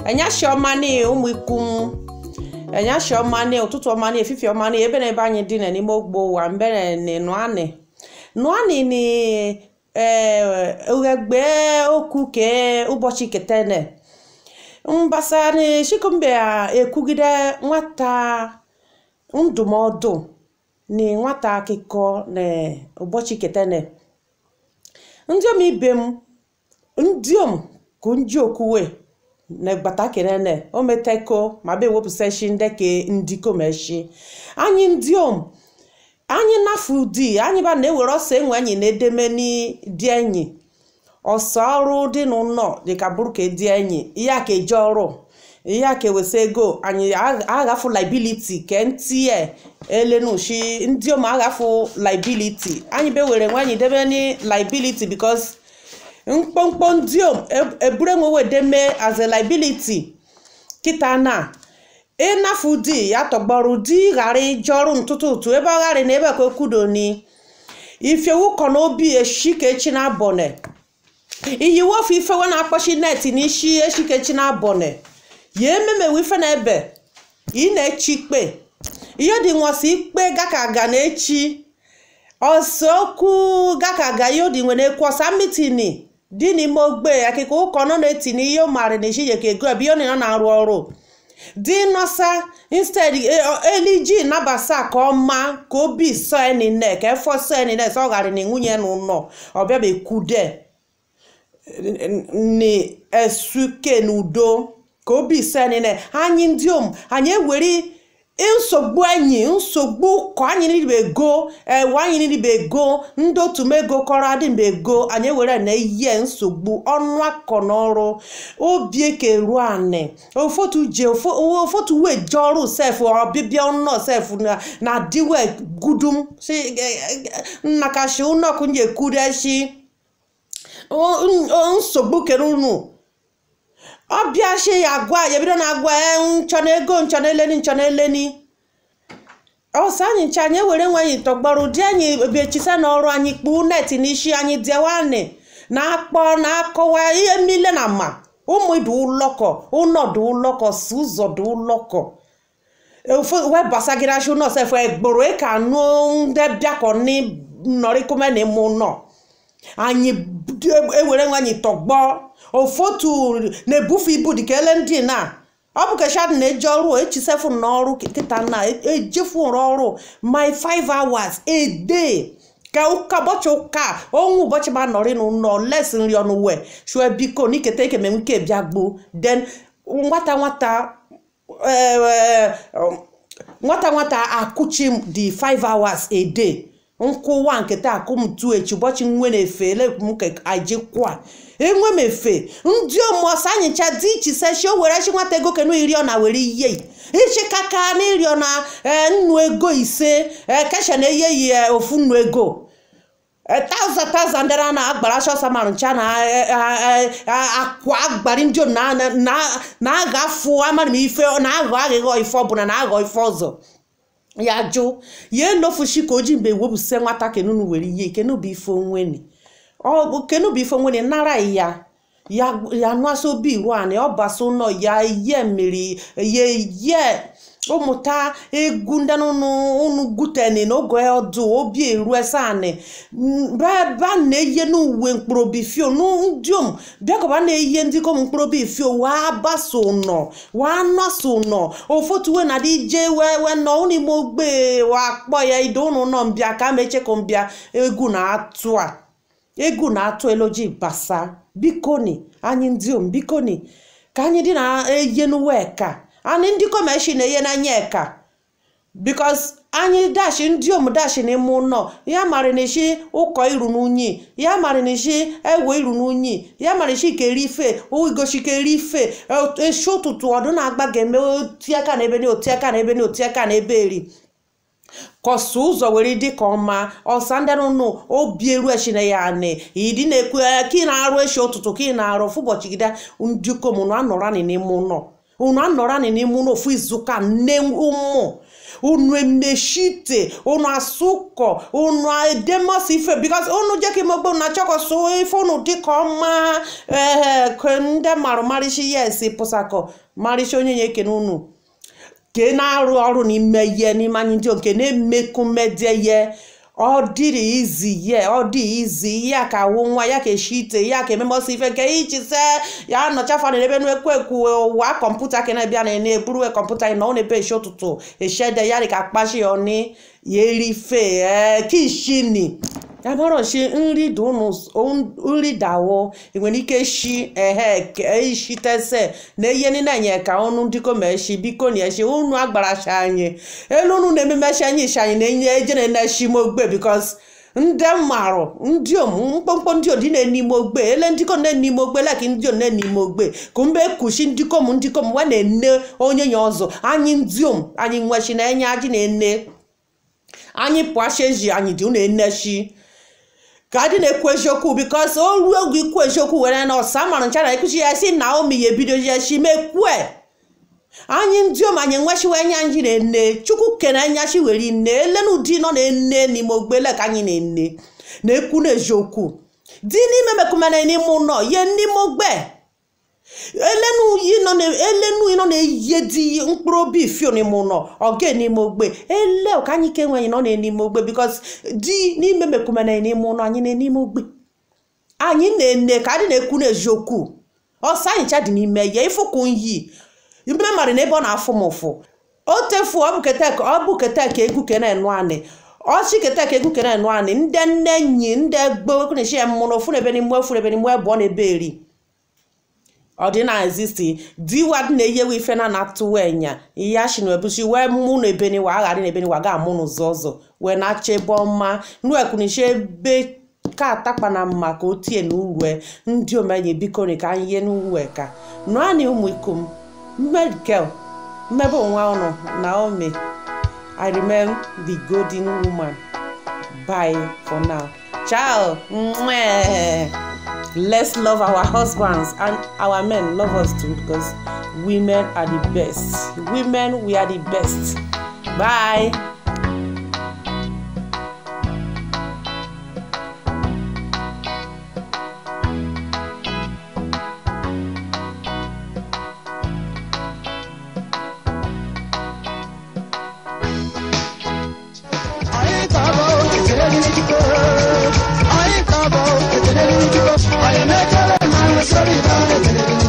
enyashi ọma ni ụmụ ikum enyashi ọma ni ụtụtụ ọma ni efifi ọma ni ebe na ebe anyị dị na n'ime ogbo ụwa mbere ni nụanị nụanị ni ughegbe okwu ke ụbọchị ketene mbasa ni shikumbe ekwugide nwata ndụmọdụ ni nwata akụkọ na ụbọchị ketene ndị om ibe m ndị om kụ nji okwuwe na gbata kenene o meteko ma be ewepụsashi ndeke ndiko meshi anyị ndị om anyị nafu di anyị ba na-ewere ọsọ enwe anyị na-edeme n'di enyi ọsọ ọrụ dị n'ụlọ dịka bụrụ ka di enyi ihe ka eji ọrụ ihe ka ewesa ego anyị aghafu liability ke ntie elenushi ndị om aghafu liability anyị be were nwe anyị debe ni liability because mkpọmkpọ ndị om eburu enwewe deme as a liability kịta na ịnafu di ya tọgbọrọ di ghara ije ọrụ ntụtụ ụtụ ebe ọ ghara na ebe ka okwudo ni ifewu kọ n'obi eshika echi na abọne iyiwe ofe ifewe na-akpọchi net n'isi eshika echi na abọne ya ememewe ife na ebe ị na-echi ikpe ihe dị nwọsị ikpe gaka ga na echi ọsọ okwu gaka ga ihe dị nwere ekwu ọsa mitini dị n'ime ogbe akịka ụkọ nọ na-eti n'ihe ọ maara na echi yeke ego ebe ihe ọ na na-arụ ọrụ dị nọsa instead eliji nabasa ka ọma ka obi sọ enine ka efọ sọ enine sọ ghara na nwunye n'ụlọ ọbịa bekwude ni esuke n'udo ka obi sọ enine anyị ndị om anyị ewere nsogbu enyi nsogbu ka anyị niile ego ewe anyị niile ego ndị otu m ego kọrọ adị mbe ego anyị ewere na ihe nsogbu ọnụ akọ n'ọrụ obi eke ruo anị ofotu je ofotu wee je ọrụ sef ọbịbịa ọnụ sef na diwe gudum si nnakashi ụnọkụ nye kureshi nsogbu kere unu ọbịa shi ya agwa ya ebido na agwa nchọ na ego nchọ na eleni nchọ na eleni ọsọ anyị ncha anyị ewere nwe anyị tọgbọrọ ụdị anyị ebiechisa na ọrụ anyị kpuu net n'isi anyị dịwanị na-akpọ na-akọwa ihe mmile na ma ụmụ dị ụlọkọ ụlọ dị ụlọkọ si ụzọ dị ụlọkọ webasagirashi ụlọ sef egboro ka anụ ndị bịakọ nọrịkụme na ime ụlọ anyị ewere nwe anyị tọgbọ ofotu na-ebufe ibu dịka ele ndị na ọ bụ keshad na-eji ọrụ echisefu n'ọrụ kịta na ejefu ọrụ my 5 hours a day ka ụka ụbọchị ụka onwe ụbọchị ma nọrị n'ụlọ les nri ọnụ wee shue biko n'iketa ike menwe ike bịa gbuo then nwata nwata nwata nwata akụchi dị 5 hours a day nkwụwa nketa akụmtu echi ụbọchị nwe na-efe elekwu ka ajikwa enwe m efe ndị ọmụọsọ anyịcha dị iche sechi o were chi nwata ego kenu iri ọ na were ihe ichikaka na iri ọ na nnu ego ise kesha na eye yi ofu nnu ego taụzand taụzand dara na agbara chọsa ma ncha na akwa agbari ndị na-agha afụ amara m ife na-aghọ aghịghọ ife ọbụla na-aghọ ife ọzọ ya jụ ya enofushi ka o ji mgbe ewepụsị nwata kenunu were ihe kenubu ife onweni kenubu ife onweni nara ya ya nụasị obi iru anị ọ basa ụlọ ya ye mmiri ya ye ụmụta egwu ndị unu guteni n'oge ọdụ obi eru ese anị ba na-eye n'uwe mkpụrụobi fio ndiom bịakọba na-eye ndị kom mkpụrụobi fio waa basa ụnọ waa nọsa ụnọ ofotuwe na dị je wee nọ ụnụ ime ogbe wa kpọ ya ide ụnụ nọ mbịa ka mecheko mbịa egwu na-atụ a egwu na-atụ eloji basa bikoni anyị ndị om bikoni ka anyị dị na-eye n'uwe ka anyị ndị kọmeshi na-enye n'anya eka bikos anyị dashi ndị om dashi n'ime ụlọ ya mara na isi ụkọ iru n'unyi ya mara na isi ewe iru n'unyi ya mara isi keri ife igosi keri ife esi ụtụtụ ọdụ na-agba ga-eme oti aka na ebe ni oti aka na ebe ni oti aka na ebe eri kọsụ ụzọ were dị ka ọma ọsa ndị nụnụ obi eru eshina ya anị ịdị na-ekwu ka ị na-arụ eshi ụtụtụ ka ị na-arụ ofu ụbọchị gide ndị kom na anọrọ n'ime ụlọ unu anọrọ n'ime ụlọ ofu izuụka nne ụmụ unu emeshite unu asụkọ unu edemosi ife bikos unu jẹ́ kí mo gbé unu achọkọsọ ife unu dịka ọma ee ndị marụ marịshi ya esi pụsakọ marịshi onye ya ekene unu ke na-arụ ọrụ n'ime ihe n'ime anyị ndị nke na-emekumede ihe ọ dịrị izi ye ọ dị izi ya ka wụ nwa ya ka eshi ite ya ka ememosi ife nke ichise ya nọchafa na ebe ekwu ekwu ụwa kọmputa ka na-ebịa na na-eburu kọmputa na ọ na-ebe eshi ụtụtụ eshede ya dị ka akpashi oni ya erife ee kishini ya mara shi nri dị unu nri dawo enwere ike shi ehe ishitese na ihe niile nye ka unu ndịko ma eshi biko na eshi unu agbarachi anyị elu unu na-ememechi anyị ishi anyị na-enye ejere na-eshi mogbe bikos ndị marụ ndị om mkpọmkpọ ndị odi na-enime ogbe ele ndịkom na-enime ogbe leki ndị om na-enime ogbe ka mbe kushi ndịkom ndịkom wa na-ene onye ya ọzọ anyị ndị om anyị nwechi na enye ajị na-ene anyị pụachi eji anyị dị unu enechi ka adị na-ekwu eziokwu bikos o ruo oge ikwu eziokwu were na ọsa mara ncha na ekwuchi ya si naomi ya ebido ya chi mekwue anyị ndị om anyị nwechiwa enya anyị na-ene chukwu kene enyachi were nne elenu di nọ na-ene n'ime ogbele ka anyị na-ene na-ekwu na eziokwu di n'ime mekumene n'ime ụlọ ye n'ime ogbe elenu yi nọ na elenu yi nọ na-eyi di mkpụrụ obi fio n'ime ụlọ oge n'ime ogbe ele ka anyị ke nweghị nọ na n'ime ogbe bikos di n'ime mekumene n'ime ụlọ anyị na n'ime ogbe anyị na-ene ka adị na-ekwu na eziokwu ọsọ anyị cha dị n'ime ya ifụkwu nyi ime mara na ebe ọ na-afụ m ụfụ o tefu ọ bụ kete ọ bụ kete ka egwu ke na-enu anị ọchị kete ka egwu ke na-enu anị ndị nne enyi ndị egbe na-echi ya mmụrụ ofu na ebe n'ime ofu na ebe n'ime ebe ọ na-ebe eri ọ dị na ezisti diwa dị na-eyewe ife na na-atụwa enya ihe ashi na ebuchi wee mụ na ebeniwa agharị na ebeniwa ga amụ n'ụzọ ọzọ wee na-acha ebe ọma nuekwunishi ebe ka atakpa na mma ka o tie na uwe ndị omenye biko ni ka anyị ihe n'uwe ka nụanị ụmụ ikom medical mmebe onwe ọnụ naomi i remain the golden woman bye for now ciao Mwah. let's love our husbands and our men love us too because women are the best women we are the best bye Anyị ga-abụ ekele n'ikike. Anyị ga-abụ ekele n'ikike. Anyị na-ekele ma anyị sọrọ ibe anyị ekele n'ikike.